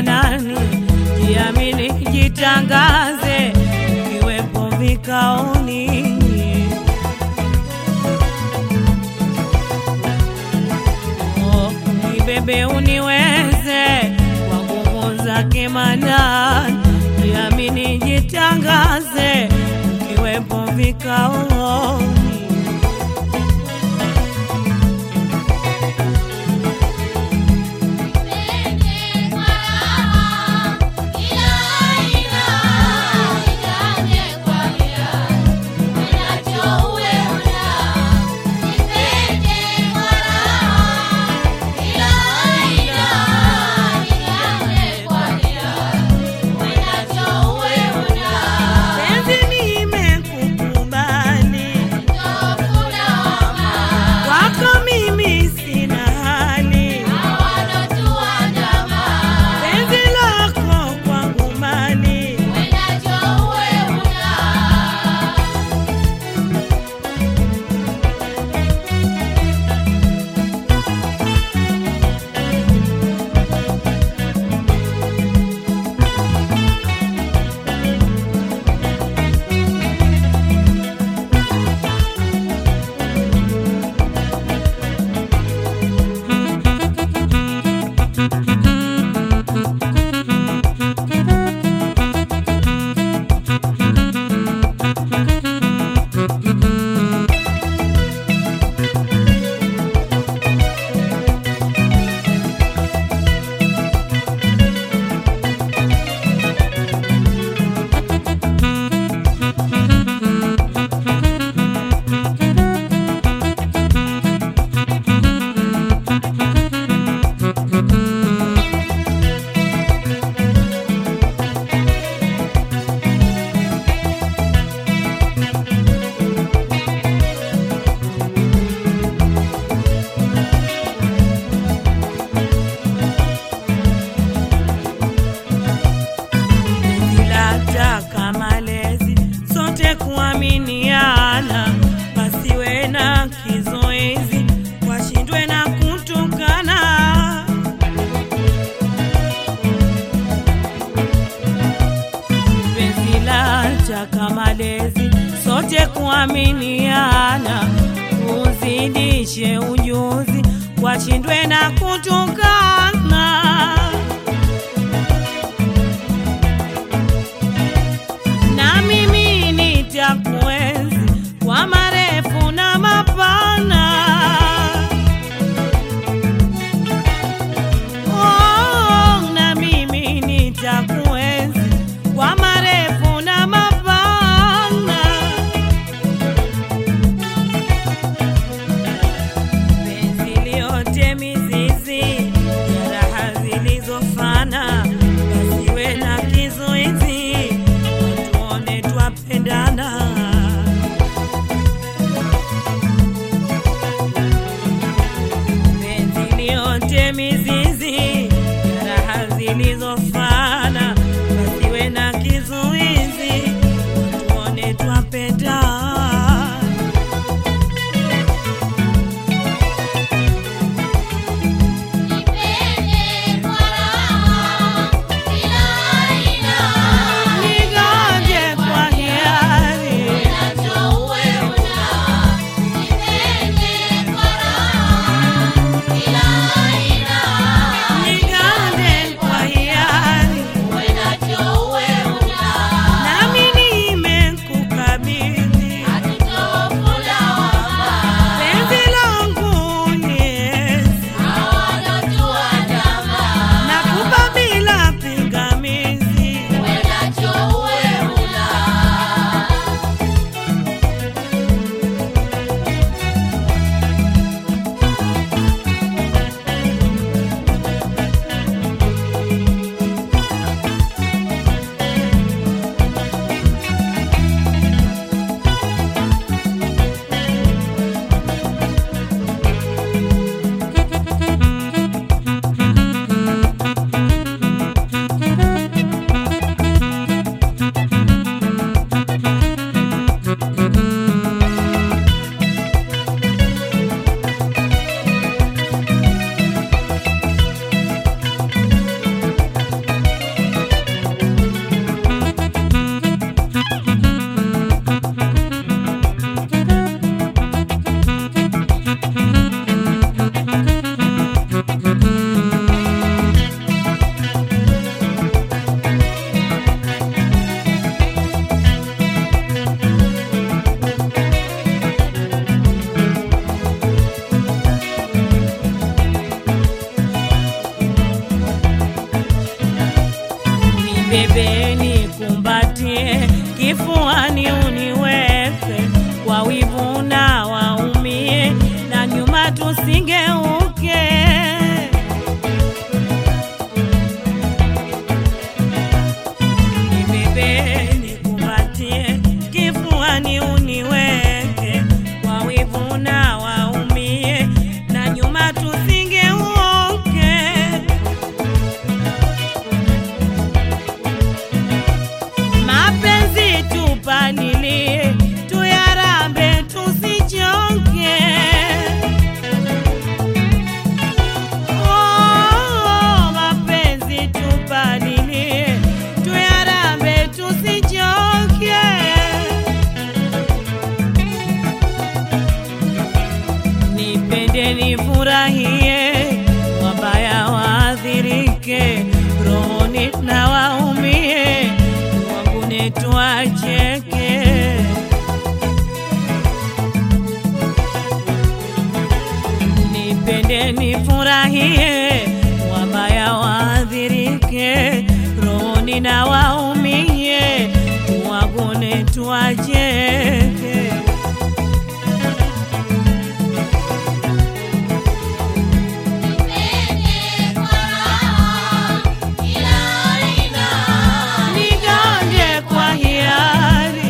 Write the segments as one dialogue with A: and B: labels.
A: nani, jiamini, jitangaze, ukiwepo vikaoni. Oh, nibebe uniweze kwa nguvu zake Manani, jiamini, jitangaze, ukiwepo vikaoni. Penzi nimekukubali, kwako mimi sina hali, penzi lako kwangu mali. Nilataka malezi sote kuaminiana, pasiwe na kizoezi, washindwe na kutukana. Penzi lataka malezi sote kuaminiana, uzidishe ujuzi, washindwe na kutukana. na mimi nitakuenzi kwa marefu na mapana. Oh, na mimi nitakuenzi kwa marefu na mapana. Penzi liote mizizi ya nibebe nikumbatie, kifuani uniweke, kwa wivu na waumie, na nyuma tusingeuke. Nibebe nikumbatie, kifuani uniweke, kwa wivu na waumie, na nyuma tusingeuke. Mapenzi tupalilie, tuyarambe tusichoke. Oh, mapenzi tupalilie, tuyarambe tusichoke. Nipende nifurahie, wabaya waadhirike, rohoni na waumie, wangu netwacheke. Nipende nifurahie, wabaya waadhirike, rohoni na waumie, wangu netwacheke. Nigonge kwa hiari,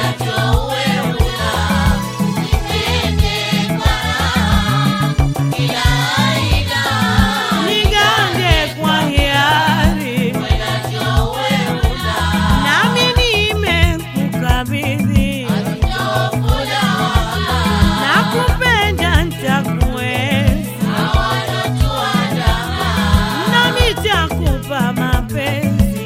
A: nigonge kwa hiari, nami nimekukabidhi, nakupenda nitakuenzi, nami nitakupa mapenzi.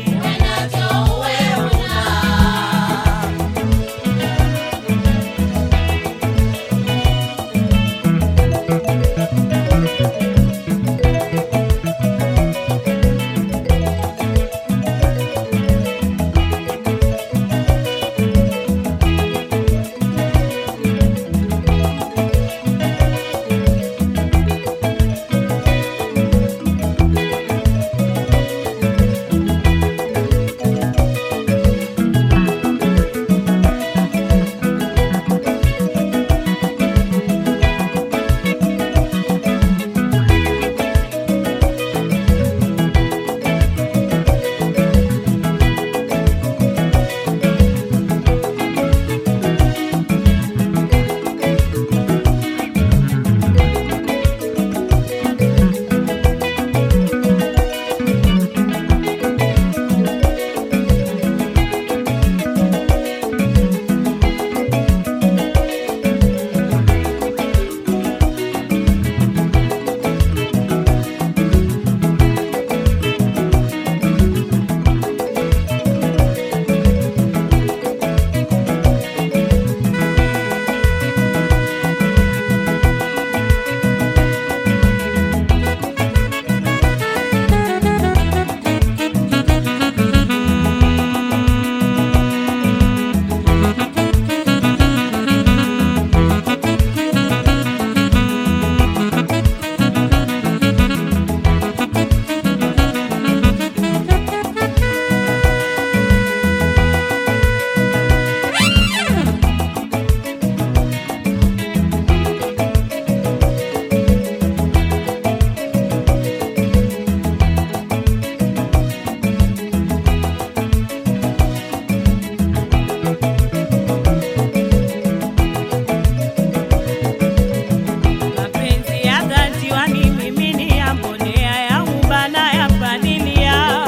A: Mapenzi ya dhati wanimiminia, mbolea ya uba na ya palilia.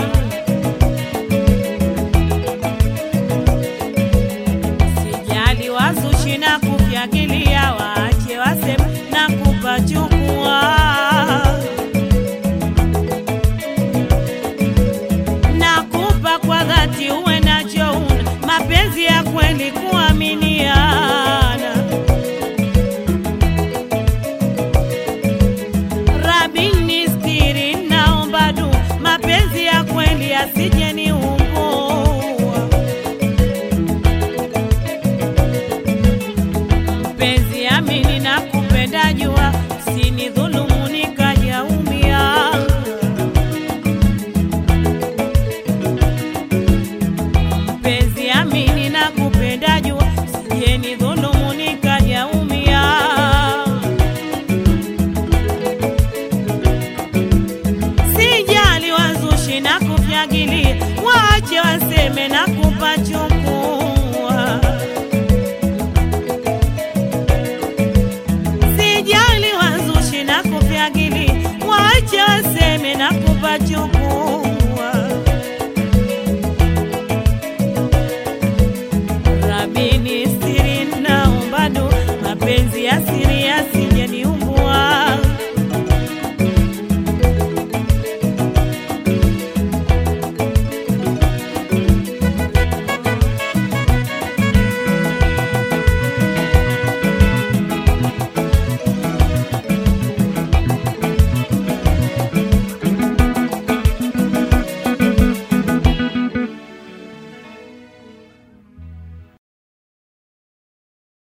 A: Sijali wazushi na kufyagilia, waache wasema na kupachukua. Nakupa kwa dhati, uwe nacho una mapenzi ya kweli, kuaminiana. Rabini stiri, naomba du mapenzi ya kweli asije niumbua. Mpenzi amini na kupenda jua, sini dhulumu nikajaumia. kupachukua